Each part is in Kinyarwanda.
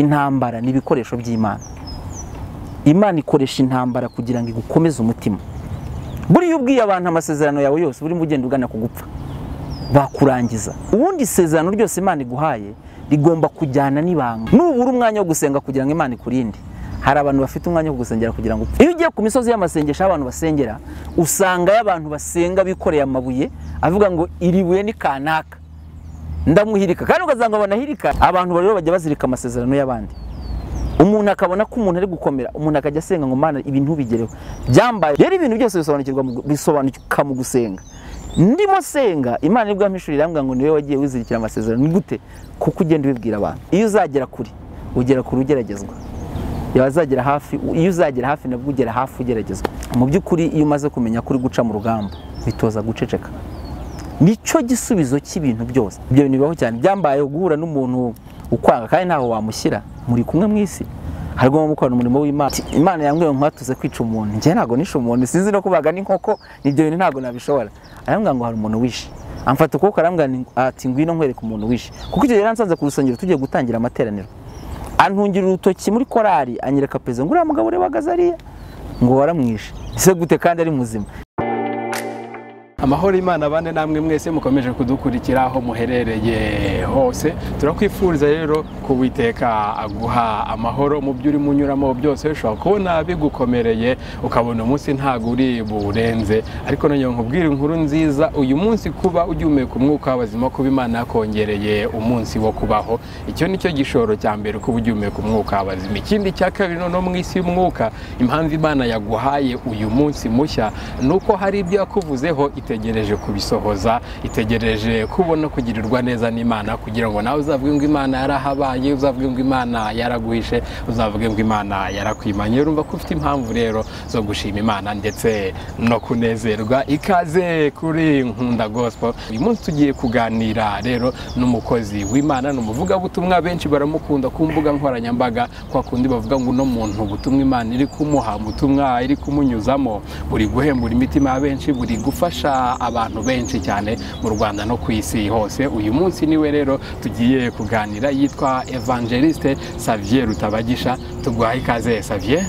intambara ni ibikoresho by'imana imana ikoresha intambara kugira ngo igukomeze umutima buriya ubwiye abantu amasezerano yawe yose burimo ugenda ugana ku gupfa bakurangiza ubundi isezerano ryose imana iguhaye rigomba kujyana n'ibanga nubura umwanya wo gusenga kugira ngo imana ikurinde hari abantu bafite umwanya wo gusengera kugira ngo upfe iyo ugiye ku misozi y'amasengesho aho abantu basengera usangayo abantu basenga bikoreye amabuye avuga ngo iri buye ni kanaka ndamuhirika kandi ugasanga banahirika abantu rero bajya bazirika amasezerano y'abandi umuntu akabona ko umuntu ari gukomera umuntu akajya asenga ngo mana ibi ntubigereho byambaye rero ibintu byose bisobanukirwa mu- bisobanuka mu gusenga ndimo senga imana nibwo yampa ishuri irambwira ngo niwe wagiye wizirikira amasezerano ni gute kuko ugenda ubibwira abantu iyo uzagera kure ugera kure ugeragezwa yazagera hafi iyo uzagera hafi nabwo ugera hafi ugeragezwa mu by'ukuri iyo umaze kumenya ko uri guca mu rugamba bitoza guceceka nicyo gisubizo cy'ibintu byose ibyo bintu bibaho cyane byambaye guhura n'umuntu ukwanga kandi ntaho wamushyira muri kumwe mu isi harimo gukorana umurimo w'imana Ati, imana yambwiye ngo mwatuze kwica umuntu njye ntabwo nishe umuntu sinzi no kubaga n'inkoko ibyo bintu ntabwo nabishobora arambwira ngo hari umuntu wishe amfata ukuboko arambwira ni- ati ngwino nkwereke umuntu wishe kuko icyo gihe yaransanze ku rusengero tugiye gutangira amateraniro antungira urutoki muri korari anyereka pezo ngo uriya mugabo ureba ariya ngo waramwishe ese gute kandi ari muzima amahoro imana bane namwe mwese mukomeje kudukurikira aho muherereye hose turakwifuriza rero ko Uwiteka aguha amahoro mu byo urimo unyuramo byose ushobora kubona bigukomereye ukabona umunsi ntabwo uri buwurenze ariko nongera nkubwire inkuru nziza uyu munsi kuba ugihumeka umwuka w'abazima kuba imana yakongereye umunsi wo kubaho icyo ni cyo gishoro cya mbere kuba ugihumeka umwuka w'abazima ikindi cya kabiri noneho mu isi y'umwuka impamvu imana yaguhaye uyu munsi mushya ni uko hari ibyo yakuvuzeho itegereje kubisohoza itegereje kubona kugirirwa neza n'imana kugira ngo nawe uzavuge ngo imana yarahabaye uzavuge ngo imana yaraguhishe uzavuge ngo imana yarakwimanye urumva ko ufite impamvu rero zo gushima imana ndetse no kunezerwa ikaze kuri nkunda gospel uyu munsi tugiye kuganira rero n'umukozi w'imana ni umuvugabutumwa benshi baramukunda ku mbuga nkoranyambaga kwa kundi bavuga ngo uno muntu ubutumwa imana iri kumuha ubutumwa iri kumunyuzamo buri guhembura imitima ya benshi buri gufasha abantu benshi cyane mu rwanda no ku isi hose uyu munsi niwe rero tugiye kuganira yitwa evangeliste savier rutabagisha tuguhaye ikaze savier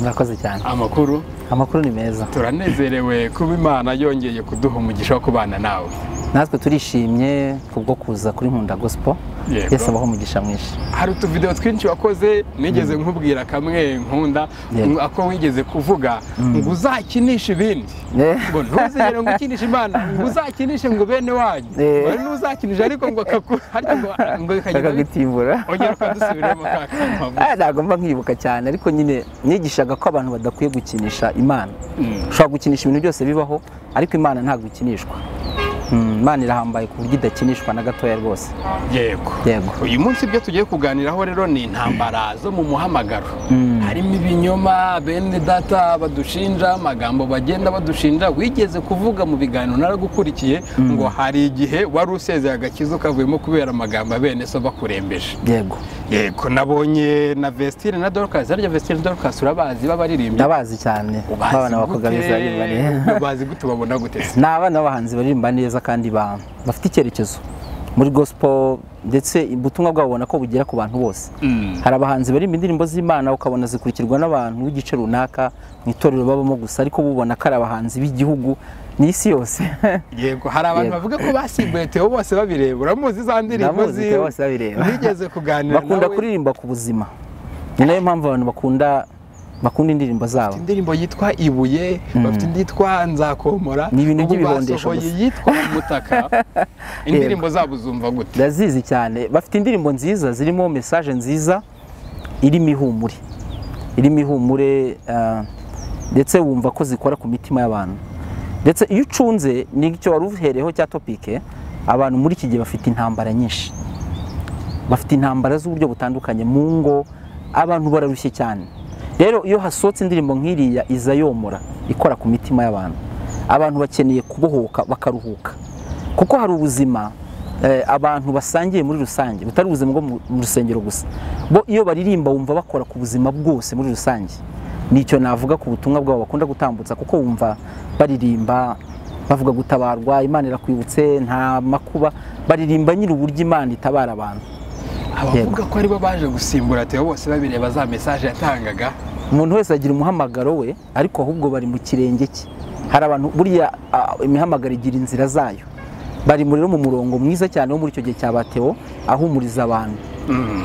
murakoze cyane amakuru amakuru ni meza turanezerewe kuba imana yongeye kuduha umugisha wo kubana nawe natwe turishimye kubwo kuza kuri nkunda gospel Yego. yesu abaho umugisha mwinshi hari utuvidewo twinshi wakoze nigeze nkubwira kamwe nkunda Yego. ako wigeze kuvuga ngo uzakinishe ibindi Eh. ngo ntuzigere ngo ukinishe imana ngo uzakinishe ngo bene wanyu Eh. wari n'uzakinishe ariko ngo akakura ariko ngo ngo bikagenda akagutimbura ongera ukadusubiramo ka kampamvu Ah, ntabwo mba nkibuka cyane ariko nyine nigishaga ko abantu badakwiye gukinisha imana Mm. ushobora gukinisha ibintu byose bibaho ariko imana ntabwo ikinishwa Mm, imana irahambaye ku buryo idakinishwa na gatoya rwose yego Yego. uyu munsi ibyo tugiye kuganiraho rero ni intambara zo mu muhamagaro harimo ibinyoma bene data badushinja amagambo bagenda badushinja wigeze kuvuga mu biganiro naragukurikiye ngo hari igihe wari usezeye agakiza ukavuyemo kubera amagambo ya bene so bakurembeje yego yego nabonye na vestire na dorcas harya vestire na dorcas urabazi b'abaririmbyi ndabazi cyane abana bakugamiza barimbane bazi gute babona gute se? ni abana b'abahanzi baririmba neza kandi ba- bafite icyerekezo muri gospel ndetse ubutumwa bwabo ubona ko bugera ku bantu bose Mm. hari abahanzi baririmba indirimbo z'imana ukabona zikurikirwa n'abantu b'igice runaka mu itorero babamo gusa ariko bubona ko ari abahanzi b'igihugu n'isi yose yego hari abantu Yego. bavuga ko basimbuye Theo bose babireba uramuzi za ndirimbo Ndamuzi Theo bose ziwe babireba. nigeze kuganira bakunda nawe. kuririmba ku buzima ni nayo mpamvu abantu bakunda bakunda indirimbo zabo indirimbo yitwa ibuye bafite indi yitwa nzakomora Ni ibintu ubu by'ibihondesho basohoye gusa. yitwa umutaka indirimbo zabo zumva gute ndazizi cyane bafite indirimbo nziza zirimo mesaje nziza irimo ihumure irimo ihumure ah, ndetse wumva ko zikora ku mitima y'abantu ndetse iyo ucunze nicyo wari uhereyeho cya topike abantu muri iki gihe bafite intambara nyinshi bafite intambara z'uburyo butandukanye mu ngo abantu bararushye cyane rero iyo hasohotse indirimbo nk'iriya iza yomora ikora ku mitima y'abantu abantu bakeneye kubohoka bakaruhuka kuko hari ubuzima eh, abantu basangiye muri rusange butari ubuzima bwo mu- mu rusengero gusa bo iyo baririmba wumva bakora ku buzima bwose muri rusange nicyo navuga ku butumwa bwabo bakunda gutambutsa kuko wumva baririmba bavuga gutabarwa imana irakwibutse nta makuba baririmba nyiri uburyo imana itabara abantu abavuga ko aribo baje gusimbura Theo bose babireba za mesaje yatangaga umuntu wese agira umuhamagaro we ariko ahubwo bari mu kirenge cye hari abantu buriya ah, imihamagaro igira inzira zayo bari muri mu murongo mwiza cyane wo muri icyo gihe cya bateo ahumuriza abantu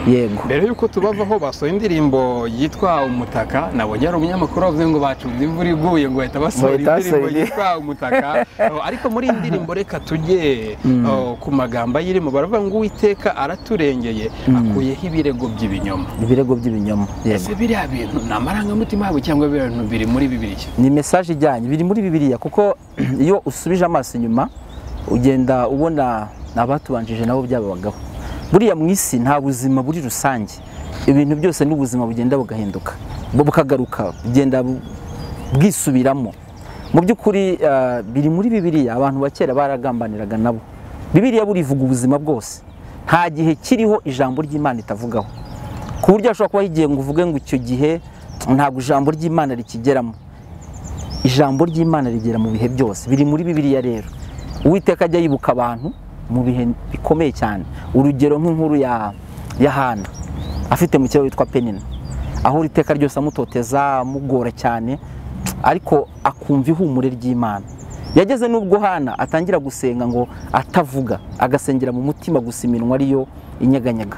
yego mbere y'uko tubavaho basohoye indirimbo yitwa umutaka nabonye ari umunyamakuru wavuze ngo bacunze imvura iguye ngo bahita basohora Bahita indirimbo basohora. yitwa umutaka Oh, ariko muri iyi ndirimbo reka tujye oh, ku magambo ayirimo baravuga ngo uwiteka araturengeye akuyeho ibirego by'ibinyoma ibirego by'ibinyoma yego ese biriya bintu ni amarangamutima yabo cyangwa biriya bintu biri muri bibiriki ni mesaje ijyanye biri muri bibiliya kuko iyo usubije amaso inyuma ugenda ubona abatubanjije nabo byababagaho buriya mu isi nta buzima buri rusange ibintu byose n'ubuzima bugenda bugahinduka bu- bukagaruka bugenda bu- bwisubiramo mu by'ukuri eh, biri muri bibiliya abantu ba kera baragambaniraga nabo bibiliya burivuga ubuzima bwose nta gihe kiriho ijambo ry'imana itavugaho ku buryo hashobora kubaho igihe ngo uvuge ngo icyo gihe ntabwo ijambo ry'imana rikigeramo ijambo ry'imana rigera mu bihe byose biri muri bibiliya rero uwiteka ajya yibuka abantu mu bihe bikomeye cyane urugero nk'inkuru ya ya hana afite mu kiraro witwa penina aho iteka ryose amutoteza amugora cyane ariko akumva ihumure ry'imana yageze n'ubwo hana atangira gusenga ngo atavuga agasengera mu mutima gusa iminwa ariyo inyeganyega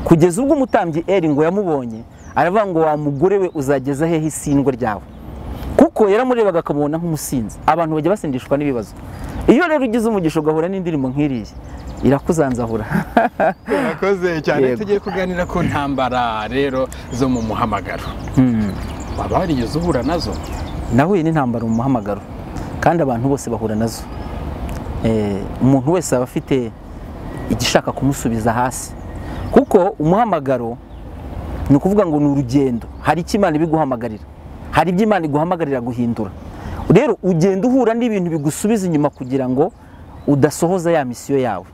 kugeza ubwo umutambyi eri ngo yamubonye aravuga ngo wa mugore we uzageza hehe isindwe ryawe kuko yaramurebaga akamubona nk'umusinzi abantu bajya basindishwa n'ibibazo iyo rero ugize umugisha ugahura n'indirimbo nk'iriya irakuzanzahura murakoze cyane Yego. tugiye kuganira ku ntambara rero zo mu muhamagaro waba warigeze uhura nazo nahuye n'intambara mu muhamagaro kandi abantu bose bahura nazo Eh, umuntu wese aba afite igishaka kumusubiza hasi kuko umuhamagaro ni ukuvuga ngo ni urugendo hari icyo imana ibiguhamagarira hari ibyo imana iguhamagarira guhindura rero ugenda uhura n'ibintu bigusubiza inyuma kugira ngo udasohoza ya misiyo yawe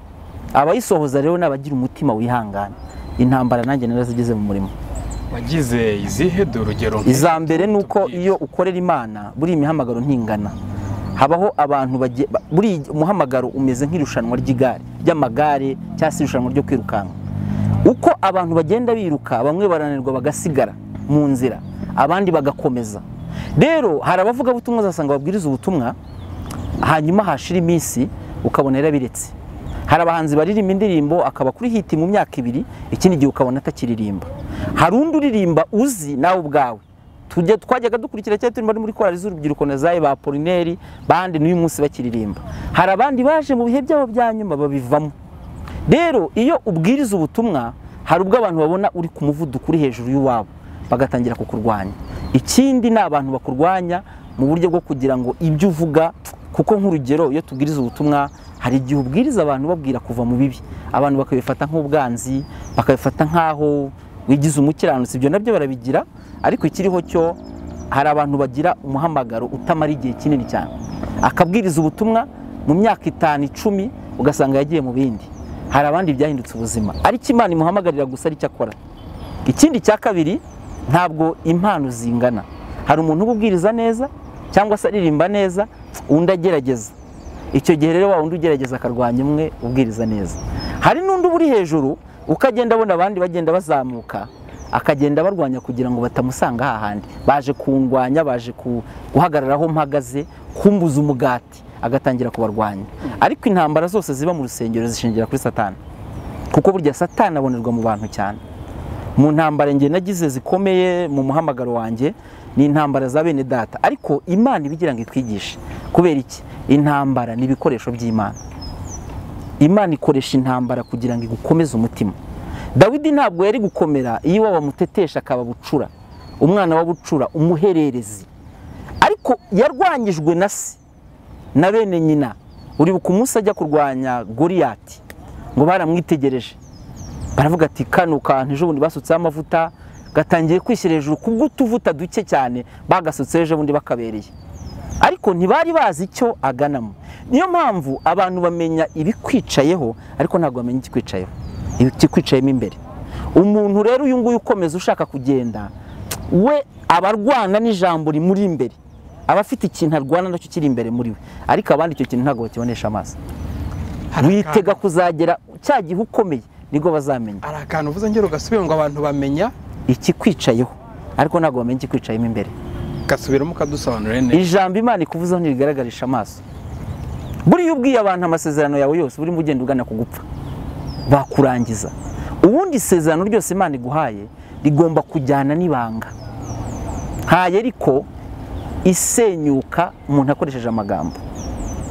abayisohoza rero ni abagira umutima wihangana intambara nanjye narazigeze mu murimo wagize izihe dore urugero iza mbere ni uko iyo ukorera imana buriya imihamagaro ntingana habaho abantu bagiye ba- buriya umuhamagaro umeze nk'irushanwa ry'igare ry'amagare cyangwa se irushanwa ryo kwirukanka uko abantu bagenda biruka bamwe barananirwa bagasigara mu nzira abandi bagakomeza rero hari abavugabutumwa uzasanga babwiriza ubutumwa hanyuma hashira iminsi ukabona yarabiretse hari abahanzi baririmba indirimbo akaba kuri hiti mu myaka ibiri ikindi gihe ukabona atakiririmba hari undi uririmba uzi nawe ubwawe tujya twajyaga dukurikira cyane turi muri korali z'urubyiruko na zayi ba polineri bandi n'uyu munsi bakiririmba hari abandi baje mu bihe byabo bya nyuma babivamo rero iyo ubwiriza ubutumwa hari ubwo abantu babona uri ku muvuduko uri hejuru y'uwabo bagatangira kukurwanya ikindi ni abantu bakurwanya mu buryo bwo kugira ngo ibyo uvuga kuko nk'urugero iyo tubwiriza ubutumwa hari igihe ubwiriza abantu babwira kuva mu bibi abantu bakabifata nk'ubwanzi bakabifata nk'aho wigize umukiranutsi ibyo nabyo barabigira ariko ikiriho cyo hari abantu bagira umuhamagaro utamara igihe kinini cyane akabwiriza ubutumwa mu myaka itanu icumi ugasanga yagiye mu bindi hari abandi byahindutse ubuzima ariko imana imuhamagarira gusa aricyo akora ikindi cya kabiri ntabwo impano zingana hari umuntu uba ubwiriza neza cyangwa se aririmba neza undi agerageza icyo gihe rero wa wundi ugerageza akarwanya umwe ubwiriza neza hari n'undi uba uri hejuru uko agenda abona abandi bagenda bazamuka akagenda barwanya kugira ngo batamusanga hahandi baje kundwanya baje ku- guhagarara aho mpagaze kumbuza umugati agatangira kubarwanya ariko intambara zose ziba mu rusengero zishingira kuri satani kuko burya satani abonerwa mu bantu cyane mu ntambara njye nagize zikomeye mu muhamagaro wanjye ni intambara za bene data ariko imana ibigira ngo itwigishe kubera iki intambara ni ibikoresho by'imana imana ikoresha intambara kugira ngo igukomeze umutima dawidi ntabwo yari gukomera iyo wamutetesha akaba bucura umwana wa bucura umuhererezi ariko yarwanyijwe na se na bene nyina uribuka umunsi ajya kurwanya goriyati ngo baramwitegereje baravuga ati kano kantu ejo bundi basutseho amavuta gatangiye kwishyira hejuru kubw'utuvuta duke cyane bagasutseho ejo bundi bakabereye ariko ntibari bazi icyo aganamo niyo mpamvu abantu bamenya ibikwicayeho ariko ntabwo bamenya ikikwicayeho ikikwicayemo imbere umuntu rero uyu nguyu ukomeza ushaka kugenda we aba arwana n'ijambo rimuri imbere aba afite ikintu arwana nacyo kiri imbere muri we ariko abandi icyo kintu ntabwo bakibonesha amaso witega kuzagera cya gihe ukomeye nibwo bazamenya ari akantu uvuze ngero gasubiye ngo abantu bamenya ikikwicayeho ariko ntabwo bamenya ikikwicayemo imbere gasubiramo ukadusobanurira neza ijambo imana ikuvuzeho ntibigaragarisha amaso buriya ubwiye abantu amasezerano yawe yose burimo ugenda ugana ku gupfa bakurangiza ubundi isezerano ryose imana iguhaye rigomba kujyana n'ibanga ntayo ariko isenyuka umuntu akoresheje amagambo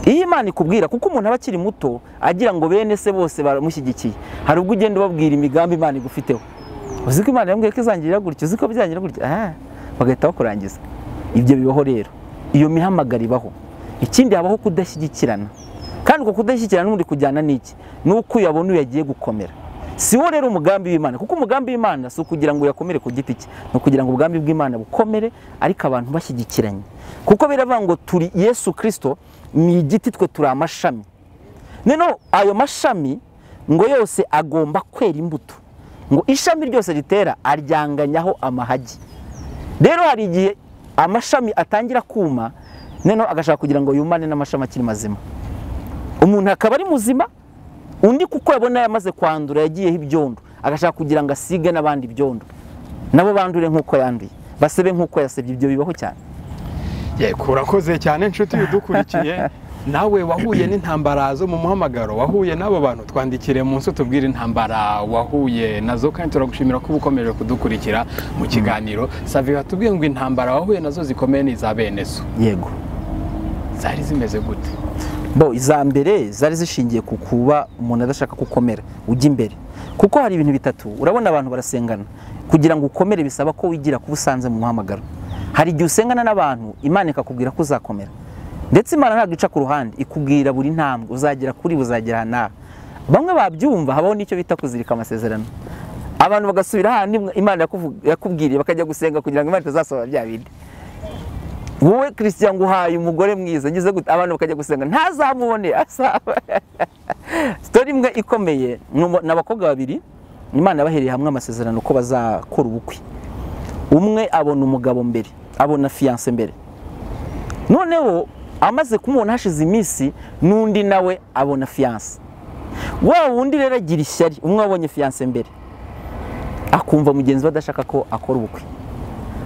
iyo imana ikubwira kuko umuntu aba akiri muto agira ngo bene se bose baramushyigikiye hari ubwo ugenda ubabwira imigambi imana igufiteho uzi ko imana yambwiye ko izangirira gutya uzi ko byangira gutya ah, bagahita bakurangiza ibyo bibaho rero iyo mihamagaro ibaho ikindi habaho kudashyigikirana kandi uko kudashyigikirana n'ubundi kujyana n'iki ni uko uyabona uyu yagiye gukomera si wo rero umugambi w'imana kuko umugambi w'imana si ukugira ngo uyakomere ku giti cye ni ukugira ngo ubwambi bw'imana bukomere ariko abantu bashyigikiranye kuko biravuga ngo turi yesu kirisito ni igiti twe turi amashami noneho ayo mashami ngo yose agomba kwera imbuto ngo ishami ryose ritera aryanganyaho amahagi rero hari igihe amashami atangira kuma noneho agashaka kugira ngo yumane n'amashami akiri mazima umuntu akaba ari muzima undi kuko yabona yamaze kwandura yagiyeho ibyondo agashaka kugira ngo asige n'abandi ibyondo nabo bandure nk'uko yanduye basebe nk'uko yasebye ibyo bibaho cyane yego urakoze cyane inshuti udukurikiye nawe wahuye n'intambara zo mu muhamagaro wahuye n'abo bantu twandikire munsi tubwire intambara wahuye nazo kandi turagushimira ko uba ukomeje kudukurikira mu kiganiro savi watubwiye ngo intambara wahuye nazo zikomeye ni iza bene zo yego zari zimeze gute bo iza mbere zari zishingiye ku kuba umuntu adashaka gukomera ujya imbere kuko hari ibintu bitatu urabona abantu barasengana kugira ngo ukomere bisaba ko wigira kuba usanze mu muhamagaro hari igihe usengana n'abantu imana ikakubwira ko uzakomera ndetse imana ntabwo ica ku ruhande ikubwira buri ntambwe uzagera kuri buzagera aha n'aha bamwe babyumva habaho n'icyo bita kuzirika amasezerano abantu bagasubira ahandi imana yakuvu- yakubwiriye bakajya gusenga kugira ngo imana itazasohora bya bindi wowe christian nguhaye umugore mwiza ngize gute abantu bakajya gusenga ntazamubone asaba sitori imwe ikomeye ni umu- ni abakobwa babiri imana yabahereye hamwe amasezerano ko bazakora ubukwe umwe abona umugabo mbere abona fiyanse mbere noneho amaze kumubona hashize iminsi n'undi nawe abona fiyanse wa wundi rero agira ishyari umwe wabonye fiyanse mbere akumva mugenzi we adashaka ko akora ubukwe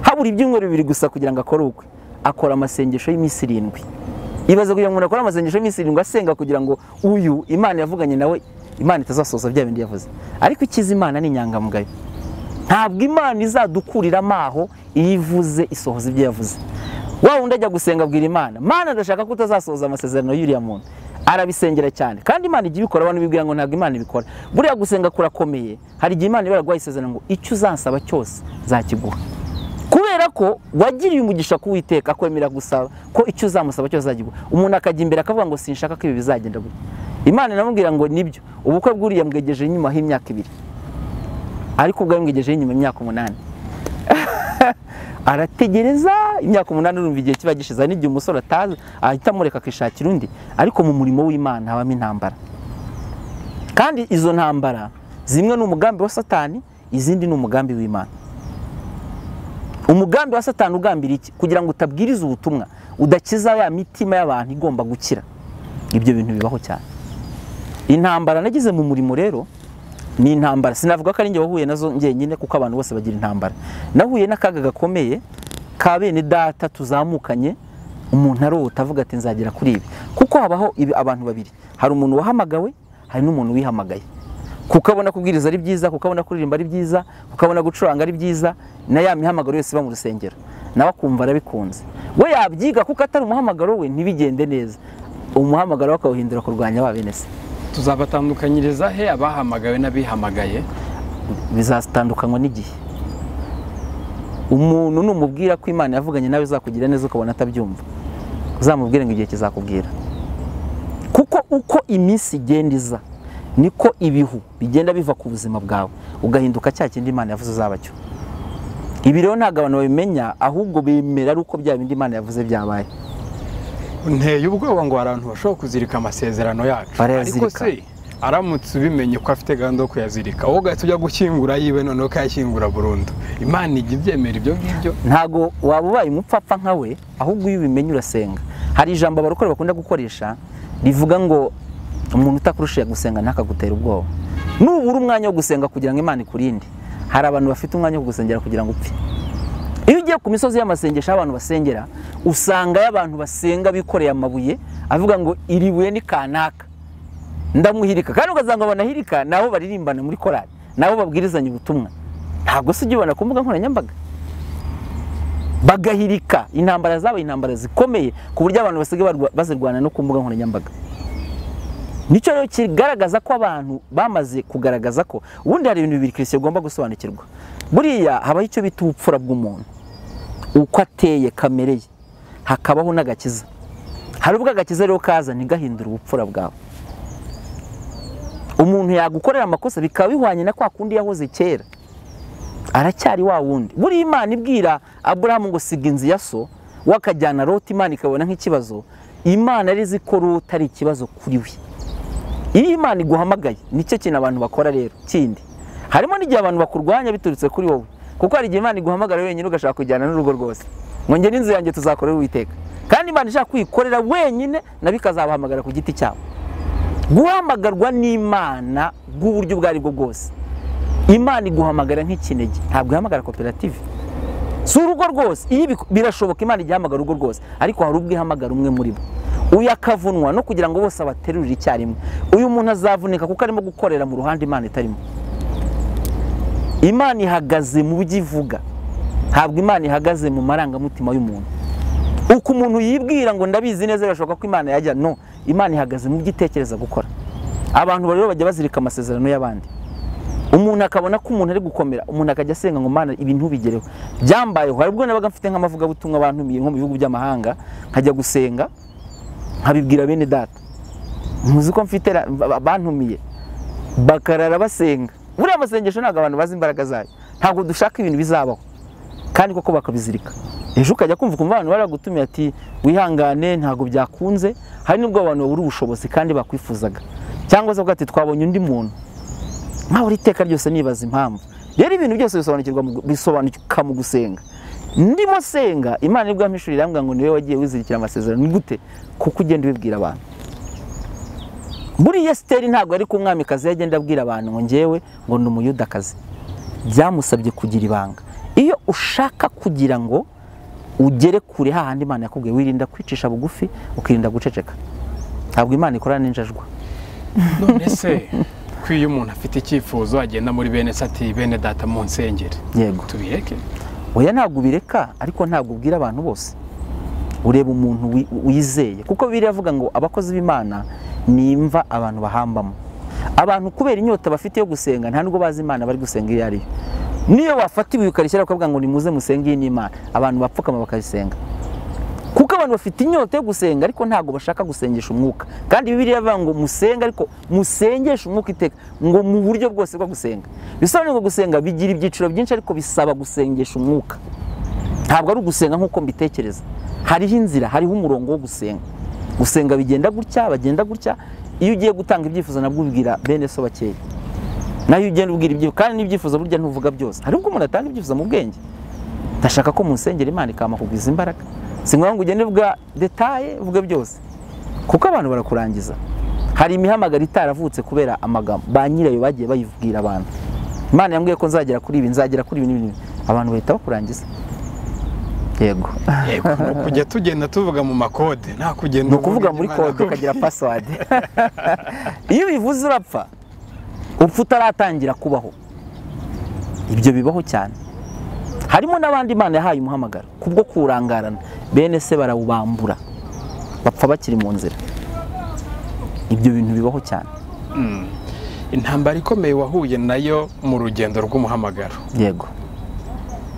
habura ibyumweru bibiri gusa kugira ngo akore ubukwe akora amasengesho y'iminsi irindwi ibaze kugira ngo umuntu akore amasengesho y'iminsi irindwi asenga kugira ngo uyu imana yavuganye nawe imana itazasohoza bya bindi yavuze ariko ikiza imana ni inyangamugayo ntabwo imana izadukura amaho iyo ivuze isohoza ibyo yavuze wa wundi ajya gusenga abwira imana mana ndashaka ko utazasohoza amasezerano y'uriya muntu arabisengera cyane kandi imana ijya ibikora abantu bibwira ngo ntabwo imana ibikora buriya gusenga kurakomeye hari igihe imana iba yaraguhaye isezerano ngo icyo uzansaba cyose nzakiguha kubera ko wagiriye umugisha ku witeka akwemera gusaba ko icyo uzamusaba cyose azagirwa umuntu akajya imbere akavuga ngo sinshaka ko ibi bizagenda gutya imana iramubwira ngo nibyo ubukwe bw'uriya mbwegeje inyuma h'imyaka ibiri ariko ubwo yamwigejeho inyuma imyaka umunani arategereza imyaka umunani urumva igihe kiba gishize hari n'igihe umusore atazi ahita amureka akishakira undi ariko mu murimo w'imana habamo intambara kandi izo ntambara zimwe ni umugambi wa satani izindi ni umugambi w'imana umugambi wa satani ugambira iki kugira ngo utabwirize ubutumwa udakiza ya mitima y'abantu igomba gukira ibyo bintu bibaho cyane intambara nagize mu murimo rero ni intambara sinavuga ko ari njye wahuye nazo njyenyine kuko abantu bose bagira intambara nahuye n'akaga gakomeye ka bene data tuzamukanye umuntu arota avuga ati nzagera kuri ibi kuko habaho ibi abantu babiri hari umuntu wahamagawe hari n'umuntu wihamagaye kukabona kubwiriza ari byiza kukabona kuririmba ari byiza kukabona gucuranga ari byiza na ya mihamagaro yose iba mu rusengero nawe akumva arabikunze we yabyiga kuko atari umuhamagaro we ntibigende neza umuhamagaro we akawuhindura kurwanya ba bene se tuzabatandukanyiriza he abahamagawe n'abihamagaye bizatandukanywa n'igihe umuntu numubwira ko imana yavuganye nawe izakugira neza ukabona atabyumva uzamubwire ngo igihe kizakubwira kuko uko iminsi igenda iza niko ibihu bigenda biva ku buzima bwawe ugahinduka cya kindi imana yavuze uzaba cyo ibi rero ntabwo abantu babimenya ahubwo bemera ari uko bya bindi imana yavuze byabaye nteye ubwoba ngo hari abantu bashobora kuzirika amasezerano yacu ariko Barayazirika. se aramutse ubimenye ko afite gahunda yo kuyazirika wowe ugahita ujya gushyingura yiwe noneho ukayashyingura burundu imana ijya ibyemera ibyo ngibyo ntago waba ubaye umupfapfa nka we ahubwo iyo ubimenye urasenga hari ijambo abarokore bakunda gukoresha rivuga ngo umuntu utakurusha yagusenga ntakagutere ubwoba nubura umwanya wo gusenga kugira ngo imana ikurinde hari abantu bafite umwanya wo gusengera kugira ngo upfe iyo ugiye ku misozi y'amasengesho aho abantu basengera usangayo abantu basenga bikoreye amabuye avuga ngo iri buye ni kanaka ndamuhirika kandi ugasanga banahirika ni abo baririmbana muri korari ni abo babwirizanya ubutumwa ntabwo se ujya ubona ku mbuga nkoranyambaga bagahirika intambara zabaye intambara zikomeye ku buryo abantu basigaye barwa- bazirwana no ku mbuga nkoranyambaga nicyo rero kigaragaza ko abantu bamaze kugaragaza ko ubundi hari ibintu bibiri kirisito igomba gusobanukirwa buriya habaho icyo bita ubupfura bw'umuntu uko ateye kamere ye hakabaho n'agakiza hari ubwo agakiza rero kaza ntigahindure ubupfura bwawe umuntu yagukorera amakosa bikaba bihwanye na kwa kundi yahoze kera aracyari wa wundi buriya imana ibwira aburahamu ngo siga inzu ya so we akajyana rota imana ikabona nk'ikibazo imana yari izi ko rota ari ikibazo kuri we iyo imana iguhamagaye nicyo kintu abantu bakora rero kindi harimo n'igihe abantu bakurwanya biturutse kuri wowe kuko hari igihe imana iguhamagara wenyine ugashaka kujyana n'urugo rwose ngo njye n'inzu yanjye tuzakorera uwiteka kandi imana ishaka kwikorera wenyine nabo ikazabahamagara ku giti cyabo guhamagarwa n'imana bw'uburyo ubwo ari bwo bwose imana iguhamagara nk'ikinege ntabwo ihamagara koperative si urugo rwose iyo biku- birashoboka imana ijya ihamagara urugo rwose ariko hari ubwo ihamagara umwe muri bo uyu akavunwa no kugira ngo bose abaterurire icyarimwe uyu muntu azavunika kuko arimo gukorera mu ruhande imana itarimo imana ihagaze mu byo ivuga ntabwo imana ihagaze mu marangamutima y'umuntu uko umuntu yibwira ngo ndabizi neza birashoboka ko imana yajya no imana ihagaze mu byo itekereza gukora abantu rero bajya bazirika amasezerano y'abandi umuntu akabona ko umuntu ari gukomera umuntu akajya asenga ngo mana ibi ntubigereho byambayeho hari ubwo nabaga mfite nk'amavugabutumwa bantumiye nko mu bihugu by'amahanga nkajya gusenga nkabibwira bene data muzi ko mfite ra- ba- ba- bantumiye bakarara basenga buriya amasengesho ntabwo abantu bazi imbaraga zayo ntabwo dushaka ibintu bizabaho kandi koko bakabizirika ejo ukajya kumva ukumva abantu baragutumiye ati wihangane ntabwo byakunze hari n'ubwo abantu babura ubushobozi kandi bakwifuzaga cyangwa se bavuga ati twabonye undi muntu mpahora iteka ryose nibaza impamvu rero ibintu byose bisobanukirwa mu- bisobanuka mu gusenga ndimo senga imana nibwo yampishurira irambwira ngo niwe wagiye wizirikira amasezerano ni gute kuko ugenda ubibwira abantu buriya esiteri ntabwo ari ku mwamikazi yagenda abwira abantu ngo ngewe ngo ni umuyudakazi byamusabye kugira ibanga iyo ushaka kugira ngo ugere kure hahandi imana yakubwiye wirinda kwicisha bugufi ukirinda guceceka ntabwo imana ikora n'injajwa none se ko iyo umuntu afite icyifuzo agenda muri bene se ati bene data mu nsengeri yego tubireke oya ntabwo ubireka ariko ntabwo ubwira abantu bose ureba umuntu wi- wizeye kuko biriya avuga ngo abakozi b'imana ni imva abantu bahambamo abantu kubera inyota bafite yo gusenga nta nubwo bazi imana bari gusenga iyo ari yo niyo wafata ibuye ukarishyira bakavuga ngo nimuze musenge iyi ni imana abantu bapfukama bakayisenga kuko abantu bafite inyota yo gusenga ariko ntabwo bashaka gusengesha umwuka kandi bibiliya ivuga ngo musenge ariko musengeshe umwuka iteka ngo mu buryo bwose bwo gusenga bisobanuye ngo gusenga bigira ibyiciro byinshi ariko bisaba gusengesha umwuka ntabwo ari ugusenga nk'uko mbitekereza hariho inzira hariho umurongo wo gusenga gusenga bigenda gutya bagenda gutya iyo ugiye gutanga ibyifuzo nabwo ubibwira bene so bakeya nayo ugenda ubwira ibyo kandi n'ibyifuzo burya ntuvuga byose hari ubwo umuntu atanga ibyifuzo mu bwenge ndashaka ko mu nsengero imana ikama kugwiza imbaraga si ngombwa ngo ugende uvuga detaye uvuge byose kuko abantu barakurangiza hari imihamagaro itaravutse kubera amagambo ba nyirayo bagiye bayibwira abantu imana yambwiye ko nzagera kuri ibi nzagera kuri ibi n'ibi n'ibi. abantu bahita bakurangiza yego yego ni ukujya tugenda tuvuga mu makode nta kugenda ni ukuvuga uvuga muri Imana kode akubwira. ukagira pasiwadi iyo ubivuze urapfa upfa utaratangira kubaho ibyo bibaho cyane harimo n'abandi imana yahaye umuhamagaro kubwo kuwurangarana bene se barawubambura bapfa bakiri mu nzira ibyo bintu bibaho cyane Mm. intambara ikomeye wahuye nayo mu rugendo rw'umuhamagaro yego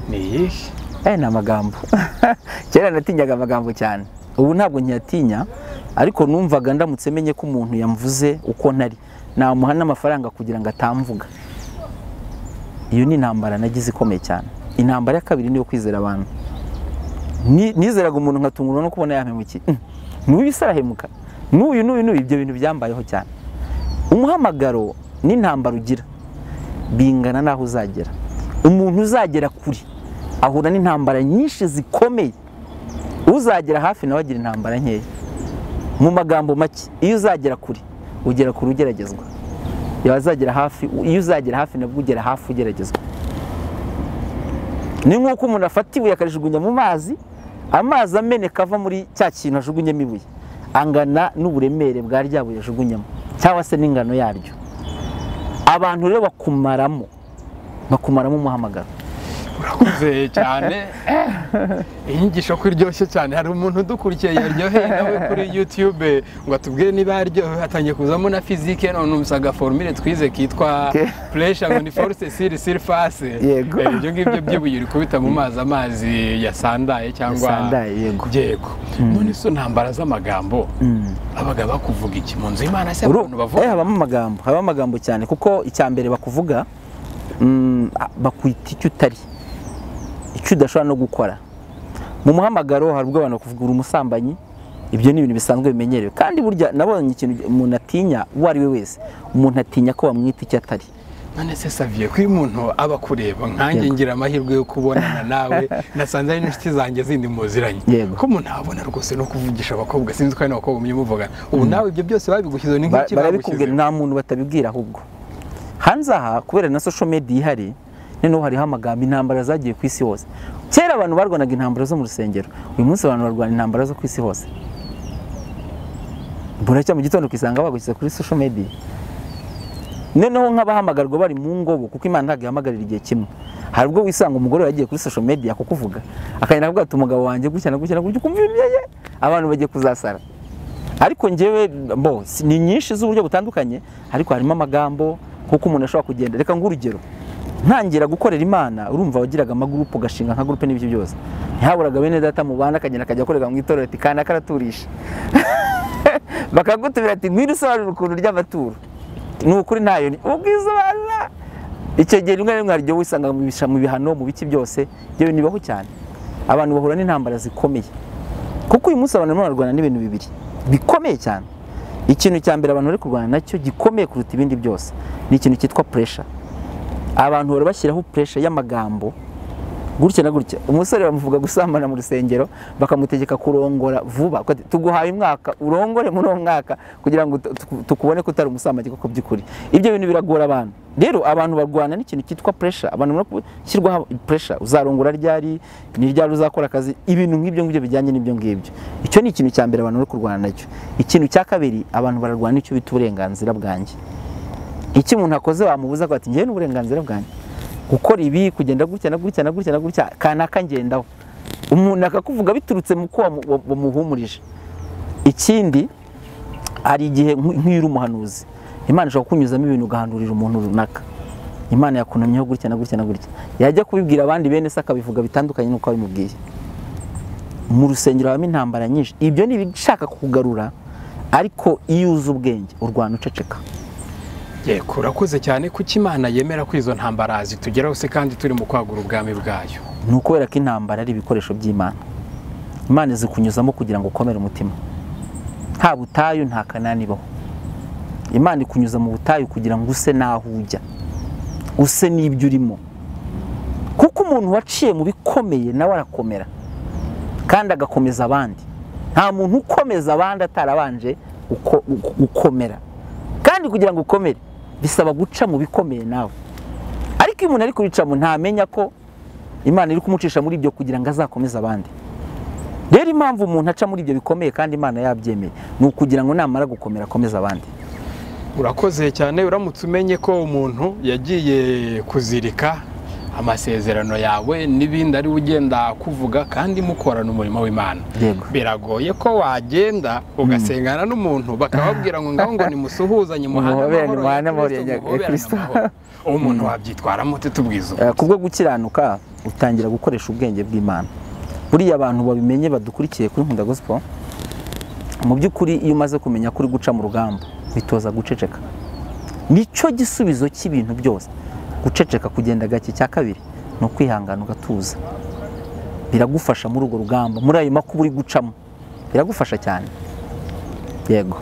ni iyihe aya ni amagambo kera natinyaga amagambo cyane ubu ntabwo nkiyatinya ariko numvaga ndamutse menye ko umuntu yamvuze uko nari namuha n'amafaranga kugira ngo atamvuga iyo ni intambara nagize ikomeye cyane intambara ya kabiri niyo kwizera abantu Ni- nizeraga umuntu nkatungurwa no kubona yampemukiye Mm, n'uyu se arahemuka n'uyu n'uyu n'uyu ibyo bintu byambayeho cyane umuhamagaro n'intambara ugira bingana n'aho uzagera umuntu uzagera kure ahura n'intambara nyinshi zikomeye uzagera hafi nawe agira intambara nkeya mu magambo make iyo uzagera kure ugera ku rugeragezwa yazagera hafi iyo uzagera hafi nabwo ugera hafi ugeragezwa ni nk'uko umuntu afata ibuye akarijugunya mu mazi amazi ameneka ava muri cya kintu ajugunyemo ibuye angana n'uburemere bwa rya buye ajugunyemo cyangwa se n'ingano yaryo abantu rero bakumaramo bakumaramo umuhamagaro urakuze cyane inyigisho ko iryoshye cyane hari umuntu udukurikiye yaryoheye nawe kuri yutube ngo atubwire niba yaryohewe hatangiye kuzamo na fizike none umusanga agaforumire twize kitwa puresha ngo ni foruse siri siri fase Yego. Eh, ibyo ngibyo by'ibuye uri kubita mu mazi amazi yasandaye cyangwa Yasandaye, yego. yego none so ntambara z'amagambo abaga bakuvuga iki mu nzu y'imana se Uru- abantu bavuga eh, habamo amagambo habamo amagambo cyane kuko icya mbere bakuvuga mm, a- bakwita icyo utari icyo udashobora no gukora mu muhamagaro hari ubwo abantu bakuvuga uri umusambanyi ibyo ni ibintu bisanzwe bimenyerewe kandi burya nabonye ikintu umuntu atinya uwo ari we wese umuntu atinya ko bamwita icyo atari none se saviye ko iyo umuntu aba akureba nkanjye Yego. ngira amahirwe yo kubonana nawe nasanze ari n'inshuti zanjye zindi muziranye Yego. ko umuntu abona rwose no kuvugisha abakobwa sinzi ko hari n'abakobwa mujya muvugana ubu nawe ibyo byose babigushyize ni Ba- nk'iki barabikubwira nta muntu batabibwira ahubwo hanze aha kubera na social media ihari noneho hariho amagambo intambara zagiye ku isi hose kera abantu barwanaga intambara zo mu rusengero uyu munsi abantu barwana intambara zo ku isi hose buracya mu gitondo ukisanga bagushyize kuri social media noneho nk'abahamagarwa bari mu ngobo kuko imana ntabwo ihamagarira igihe kimwe hari ubwo wisanga umugore yagiye kuri social media kukuvuga akagenda akavuga ati umugabo wanjye gutya na gutya na gutya ukumva ibiyeye abantu bagiye kuzasara ariko njyewe bo si- ni nyinshi z'uburyo butandukanye ariko harimo amagambo kuko umuntu ashobora kugenda reka ng'urugero ntangira gukorera imana urumva wagiraga amagurupu ugashinga nka gurupe n'ibyo byose ntihaburaga bene data mubana akagenda akajya akorera mu itorero ati kana karaturisha bakagutumira ati ngwino usobanura ukuntu ry'amaturo ni ukuri ntayo ni ubwisobanura icyo gihe rimwe na rimwe hari igihe wisanga mu bisha- mu bihano mu biki byose ibyo bintu bibaho cyane abantu bahura n'intambara zikomeye kuko uyu munsi abantu barimo bararwana n'ibintu bibiri bikomeye cyane ikintu cya mbere abantu bari kurwana nacyo gikomeye kuruta ibindi byose ni ikintu cyitwa puresha abantu bahora bashyiraho puresha y'amagambo gutya na gutya umusore bamuvuga gusambana mu rusengero bakamutegeka kurongora vuba Uko ati, tuguhaye umwaka urongore muri uwo mwaka kugira ngo tu- tu- tukubone ko utari umusambanyi kuko by'ukuri ibyo bintu biragora abantu rero abantu barwana n'ikintu cyitwa puresha abantu barimo gushyirwaho puresha uzarongora ryari ni ryari uzakora akazi ibintu nk'ibyo ngibyo bijyanye n'ibyo ngibyo icyo ni ikintu cya mbere abantu bari kurwana nacyo ikintu cya kabiri abantu bararwana n'icyo bita uburenganzira bwanjye icyo umuntu akoze wamubuza ko ati njyewe n'uburenganzira bwanjye gukora ibi kugenda gutya na gutya na gutya na gutya kanaka ngendaho umuntu akakuvuga biturutse mu ko wamu- wa- wamuhumurije ikindi hari igihe nk- nk'iyo uri umuhanuzi imana ishobora kukunyuzamo ibintu ugahanurira umuntu runaka imana yakunamyeho gutya na gutya na gutya yajya kubibwira abandi bene se akabivuga bitandukanye n'uko wabimubwiye mu rusengero habamo intambara nyinshi ibyo ni ibishaka kukugarura ariko iyo uzi ubwenge urwana uceceka yego urakoze cyane kuko imana yemera ko izo ntambara zitugeraho se kandi turi mu kwagura ubwami bwayo ni ukubera ko intambara ari ibikoresho by'imana imana izikunyuzamo kugira ngo ukomere umutima nta butayu nta kanani ibaho imana ikunyuza mu butayu kugira ngo use n'aho ujya use n'ibyo urimo kuko umuntu waciye mu bikomeye nawe arakomera kandi agakomeza abandi nta muntu ukomeza abandi atarabanje uko- uko- gukomera kandi kugira ngo ukomere bisaba guca mu bikomeye nawe ariko iyo umuntu ari kubicamo ntamenya ko imana iri kumucisha muri ibyo kugira ngo azakomeze abandi rero impamvu umuntu aca muri ibyo bikomeye kandi imana yabyemeye ni ukugira ngo namara gukomera akomeze abandi urakoze cyane uramutse umenye ko umuntu yagiye kuzirika amasezerano yawe n'ibindi ari we ugenda akuvuga kandi mukorana umurimo w'imana Yego. biragoye ko wagenda ugasengana n'umuntu bakababwira ngo ngaho ngo nimusuhuzanye muhane Muhoberane, amahoro muhane amahoro ya Kristo, muhoberane Kristo. amahoro. uwo muntu wabyitwaramo tutubwiza Eh, ku bwo gukiranuka utangira gukoresha ubwenge bw'imana buriya abantu babimenye badukurikiye kuri nkunda gospel mu by'ukuri iyo umaze kumenya ko uri guca mu rugamba witoza guceceka nicyo gisubizo cy'ibintu byose guceceka kugenda gake cya kabiri ni ukwihangana ugatuza biragufasha muri urwo rugamba muri ayo makuba uri gucamo biragufasha cyane yego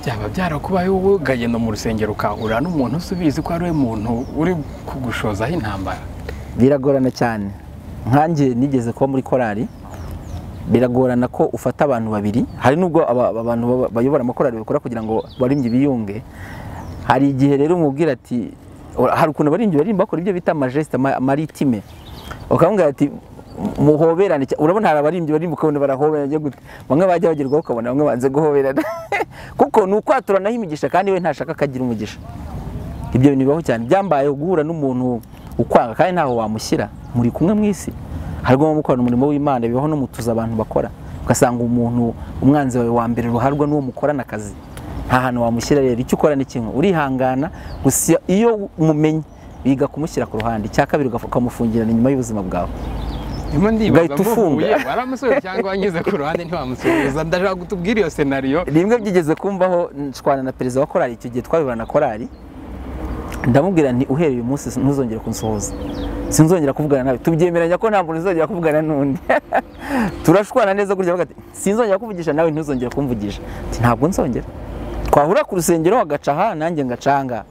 byaba byarakubaye wowe ukagenda mu rusengero ukahura n'umuntu usubizi ko ari we muntu uri kugushozaho intambara biragorana cyane nkanjye nigeze kuba muri korali biragorana ko ufata abantu babiri hari n'ubwo aba- aba- abantu baba- bayobora amakorali bakora kugira ngo baririmbyi biyunge hari igihe rero umubwira ati hari ukuntu barinjye barimba bakora ibyo bita majesite maritime ukamubwira ati muhoberane cya- urabona hari abarimbyi barimba ukabona barahoberana byo gute bamwe bajya bagerwaho ukabona bamwe banze guhoberana kuko ni ukwaturanaho imigisha kandi we ntashaka akagira umugisha ibyo bintu bibaho cyane byambayeho guhura n'umuntu ukwanga kandi ntaho wamushyira muri kumwe mu isi harimo mukorana umurimo w'imana bibaho no mu tuzi abantu bakora ugasanga umuntu umwanzi wawe wa mbere ruharwa n'uwo mukorana akazi nta hantu wamushyira rero icyo ukora ni kimwe urihangana gusa iyo umumenye biga kumushyira ku ruhande icya kabiri ugafu- ukamufungirana inyuma y'ubuzima bwawe Ndimo ndibaza ugahita ufunga. mvuye waramusubiza cyangwa wanyuze ku ruhande ntiwamusubiza ndashaka kutubwira iyo senariyo rimwe byigeze kumvaho nshwana na perezida wa korali icyo gihe twabibona na korali ndamubwira nti uhereye uyu munsi ntuzongere kunsuhuza sinzongera kuvugana nawe tubyemeranya ko nta muntu uzongera kuvugana n'undi turashwana neza gutya bavuga ati sinzongera kuvugisha nawe ntuzongere kumvugisha Ati, ntabwo nzongera twahura ku rusengero agaca aha nanjye ngaca aha ngaha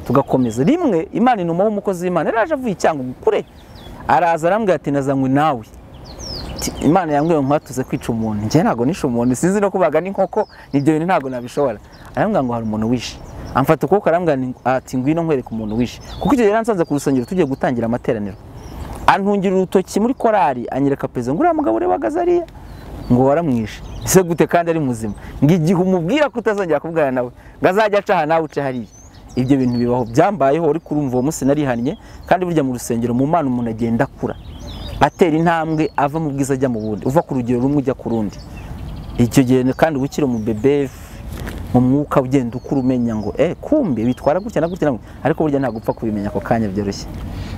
tugakomeza rimwe imana inuma w'umukozi w'imana yari aje avuye icyango kure araza arambwira ati nazanywe nawe Ati, imana yambwiye nkwatuze kwica umuntu njye ntabwo nishe umuntu sinzi no kubaga n'inkoko nibyo bintu ntabwo nabishobora arambwira ngo hari umuntu wishe amfata ukuboko arambwira ni- ati ngwino nkwereka umuntu wishe kuko icyo gihe yaransanze ku rusengero tugiye gutangira amateraniro antungira urutoki muri korari anyereka perezida ngo uriya mugabo ureba ahagaze ariya ngo waramwishe ese gute kandi ari muzima ngo igihe umubwira ko utazongera kuvugana nawe ngo azajya aca aha nawe uce hariya ibyo bintu bibaho byambayeho ariko urumva uwo munsi narihannye kandi burya mu rusengero mu mana umuntu agenda akura atera intambwe ava mu bwiza ajya mu bundi uva ku rugero rumwe ujya ku rundi icyo gihe kandi uba ukiri umubebe mu mwuka ugenda ukura umenya ngo eh kumbe bitwara gutya na gutya na gutya." ariko burya ntabwo upfa kubimenya ako kanya byoroshye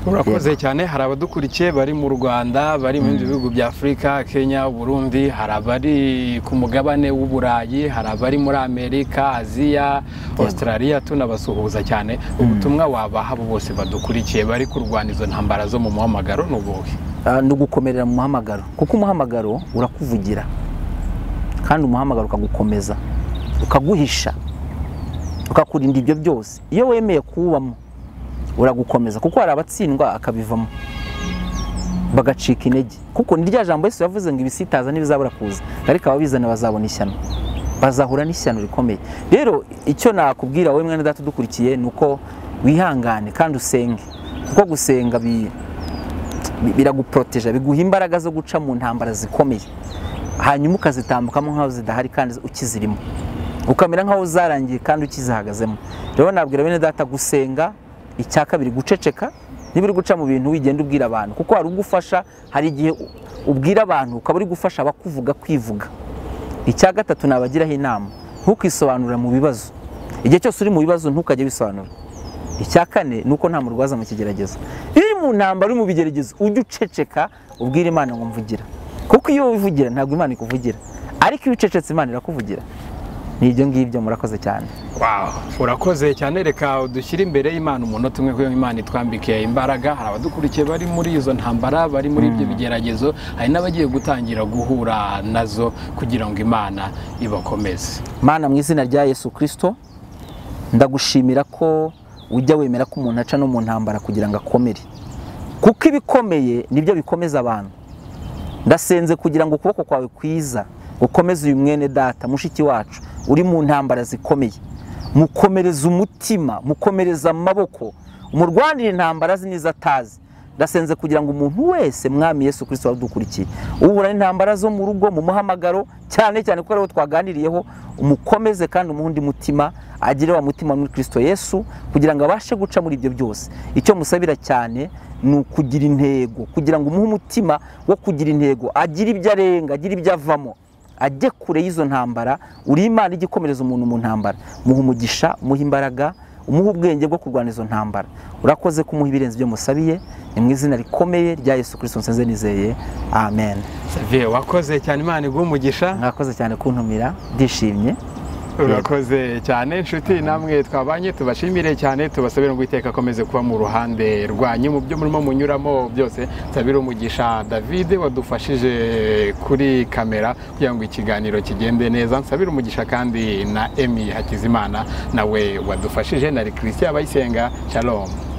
urakoze cyane hari abadukurikiye bari mu rwanda bari mu bindi bihugu bya afurika kenya burundi hari abari ku mugabane w'uburayi hari abari muri amerika aziya australia tunabasuhuza cyane ubutumwa wabaha abo bose badukurikiye bari kurwana izo ntambara zo mu muhamagaro ni ubuhe Ah, ni ugukomerera mu muhamagaro kuko umuhamagaro urakuvugira kandi umuhamagaro ukagukomeza ukaguhisha ukakurinda ibyo byose iyo wemeye kuwubamo uragukomeza kuko hari abatsindwa akabivamo bagacika intege kuko ni rya jambo Yesu yavuze ngo ibisitaza ntibizabura kuza ariko ababizana bazabona ishyano bazahura n'ishyano rikomeye rero icyo nakubwira wowe mwene data udukurikiye ni uko wihangane kandi usenge kuko gusenga bi bi- biraguporoteja biguha imbaraga zo guca mu ntambara zikomeye hanyuma ukazitambukamo nk'aho zidahari kandi ukizirimo ukamera nk'aho zarangiye kandi ukizihagazemo rero nabwira bene data gusenga icya kabiri guceceka niba uri guca mu bintu wigenda ubwira abantu kuko hari ubwo ufasha hari igihe u- ubwira abantu ukaba uri gufasha abakuvuga kwivuga icya gatatu nabagiraho inama ntukisobanura mu bibazo igihe cyose uri mu bibazo ntukajye wisobanura icya kane ni uko nta murwaza mu kigeragezo iyo uri mu ntambara uri mu bigeragezo ujye uceceka ubwire imana ngo mvugira kuko iyo wivugira ntabwo imana ikuvugira ariko iyo ucecetse imana irakuvugira ni ibyo ngibyo murakoze cyane Wow, urakoze cyane reka dushyire imbere y'Imana umunota umwe kuko Imana itwambike imbaraga hari abadukurikiye bari muri izo ntambara bari muri ibyo bigeragezo hari n'abagiye gutangira guhura nazo kugira ngo Imana ibakomeze mana mu izina rya yesu kirisito ndagushimira ko ujya wemera ko umuntu aca no mu ntambara kugira ngo akomere kuko ibikomeye nibyo bikomeza abantu ndasenze kugira ngo ukuboko kwawe kwiza gukomeze uyu mwene data mushiki wacu uri mu ntambara zikomeye mukomereza umutima mukomereza amaboko umurwanira intambara azi n'izo atazi ndasenze kugira ngo umuntu wese mwami yesu kirisito wadukurikiye uhura n'intambara zo mu rugo mu muhamagaro cyane cyane kuko ariwo twaganiriyeho umukomeze kandi umuhe undi mutima agire wa mutima muri kirisito yesu kugira ngo abashe guca muri ibyo byose icyo musabira cyane ni ukugira intego kugira ngo umuhe umutima wo kugira intego agire ibyo arenga agire ibyo avamo ajye kure y'izo ntambara uri imana ijya ikomereza umuntu mu ntambara muha umugisha umuha imbaraga umuhe ubwenge bwo kurwana izo ntambara urakoze kumuha ibirenze ibyo musabiye ni mu izina rikomeye rya yesu kirisito nsenze nizeye amen Xavier wakoze cyane Imana iguhe umugisha mwakoze cyane kuntumira ndishimye urakoze cyane inshuti namwe twabanye tubashimire cyane tubasabire ngo iteka akomeze kuba mu ruhande rwanyu mu byo murimo munyuramo byose nsabire umugisha david wadufashije kuri kamera kugira ngo ikiganiro kigende neza nsabire umugisha kandi na emi hakizimana nawe wadufashije na christian abayisenga shalom